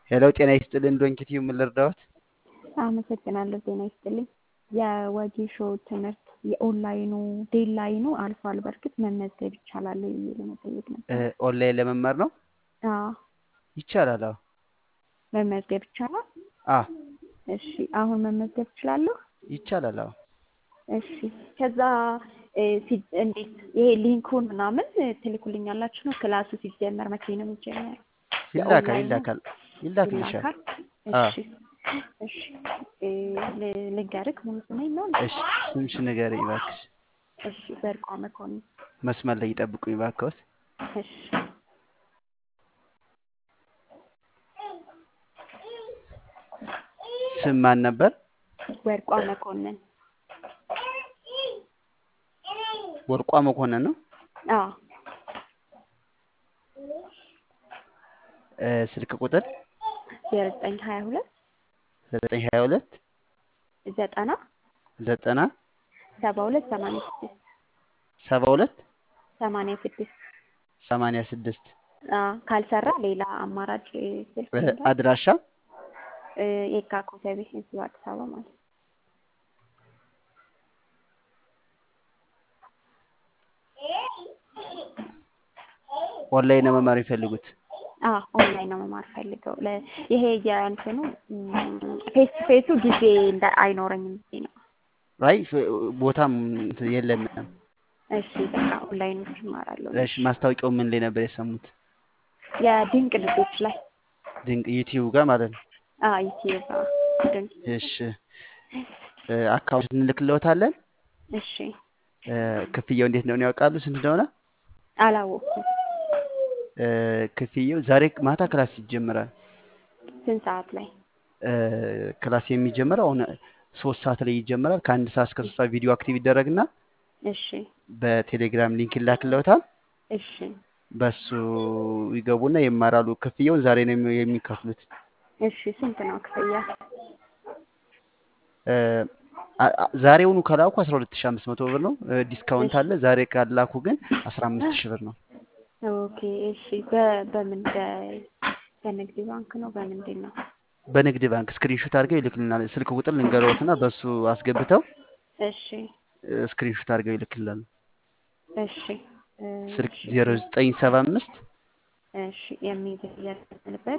ሄሎ ጤና ይስጥልን ዶንኪቲዩ ምን ልርዳዎት? አመሰግናለሁ። ጤና ይስጥልኝ። የወጌሾ ትምህርት የኦንላይኑ ዴድላይኑ አልፏል። በእርግጥ መመዝገብ ይቻላል ብዬ ለመጠየቅ ነበር። እ፣ ኦንላይን ለመማር ነው አዎ ይቻላል? አዎ መመዝገብ ይቻላል። አ እሺ አሁን መመዝገብ እችላለሁ? ይቻላል። አዎ እሺ ከዛ እ፣ ሲ- እንዴት ይሄ ሊንኩን ምናምን ትልኩልኛላችሁ ነው? ክላሱ ሲጀመር መቼ ነው የሚጀመረው? ይላካል የኦንላይኑ ይላካል ይላክልሻል። ይላካል? አ እሺ እሺ እ፣ ል- ልንገርክ ሙሉ ስሜን ነው? እሺ ስምሽ ንገሪኝ እባክሽ። እሺ በርቋ መኮንን። መስመር ላይ ይጠብቁኝ እባክዎት። እሺ ስም ማን ነበር? ወርቋ መኮንን። ወርቋ መኮንን ነው። አዎ እ፣ ስልክ ቁጥር ዘጠኝ ሀያ ሁለት ዘጠኝ ሀያ ሁለት ዘጠና ዘጠና ሰባ ሁለት ሰማንያ ስድስት ሰባ ሁለት ሰማንያ ስድስት ሰማንያ ስድስት አዎ ካልሰራ ሌላ አማራጭ ስልክ እ፣ ይኖራል? አድራሻ እ፣ የካ ኮተቤ እዚሁ አዲስ አበባ ማለት ነው። ኦንላይን ነው መማር የሚፈልጉት? አዎ ኦንላይን ነው መማር ፈልገው ለ- ይሄ የእንትኑ ፌስ ቱ ፌሱ ጊዜ እንደ አይኖረኝም ብዬ ነው። አይ ፍ- ቦታም እንትን የለንም። እሺ በቃ ኦንላይኖች እማራለሁ። እሺ ማስታወቂያው ምን ላይ ነበር የሰሙት? የድንቅ ልጆች ላይ ድንቅ ዩቲዩብ ጋር ማለት ነው። አዎ ዩቲዩብ አዎ ድንቅ እሺ እ፣ አካውንት እንልክልዎታለን። እሺ እ፣ ክፍያው እንዴት እንደሆነ ያውቃሉ? ስንት እንደሆነ? አላወቅኩም። እ፣ ክፍያው ዛሬ ማታ ክላስ ይጀምራል። ስንት ሰዓት ላይ? እ፣ ክላስ የሚጀምረው አሁን ሶስት ሰዓት ላይ ይጀምራል። ከአንድ ሰዓት እስከ ሶስት ሰዓት ቪዲዮ አክቲቭ ይደረግና እሺ በቴሌግራም ሊንክ ይላክልዎታል። እሺ በሱ ይገቡና ይማራሉ። ክፍያውን ዛሬ ነው የሚ- የሚከፍሉት። እሺ ስንት ነው ክፍያ? እ፣ አ- አ- ዛሬውኑ ከላኩ 12500 ብር ነው። እ፣ ዲስካውንት እሺ አለ። ዛሬ ካላኩ ግን 15000 ብር ነው። ኦኬ እሺ በ- በምን በ- በንግድ ባንክ ነው በምንድን ነው? በንግድ ባንክ ስክሪንሾት አድርገው ይልክልናል። ስልክ ቁጥር ልንገረዎትና በሱ አስገብተው እሺ እ፣ ስክሪንሾት አድርገው ይልክልናል። እሺ እ፣ ስልክ እሺ 0975 እሺ የሚዘየርበት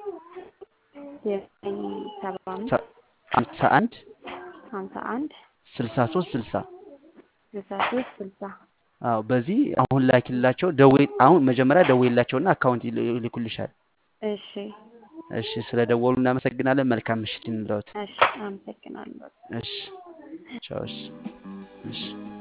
ዘጠኝ ሰባ አምስት 51 ሀምሳ አንድ 63 60 ስልሳ ሶስት ስልሳ አዎ በዚህ አሁን ላኪላቸው። ደውይ አሁን መጀመሪያ ደውይላቸውና አካውንት ይል- ይልኩልሻል። እሺ እሺ ስለ ደወሉ እናመሰግናለን። መልካም ምሽት እንለዎት። እሺ አመሰግናለሁ። እሺ ቻው። እሺ እሺ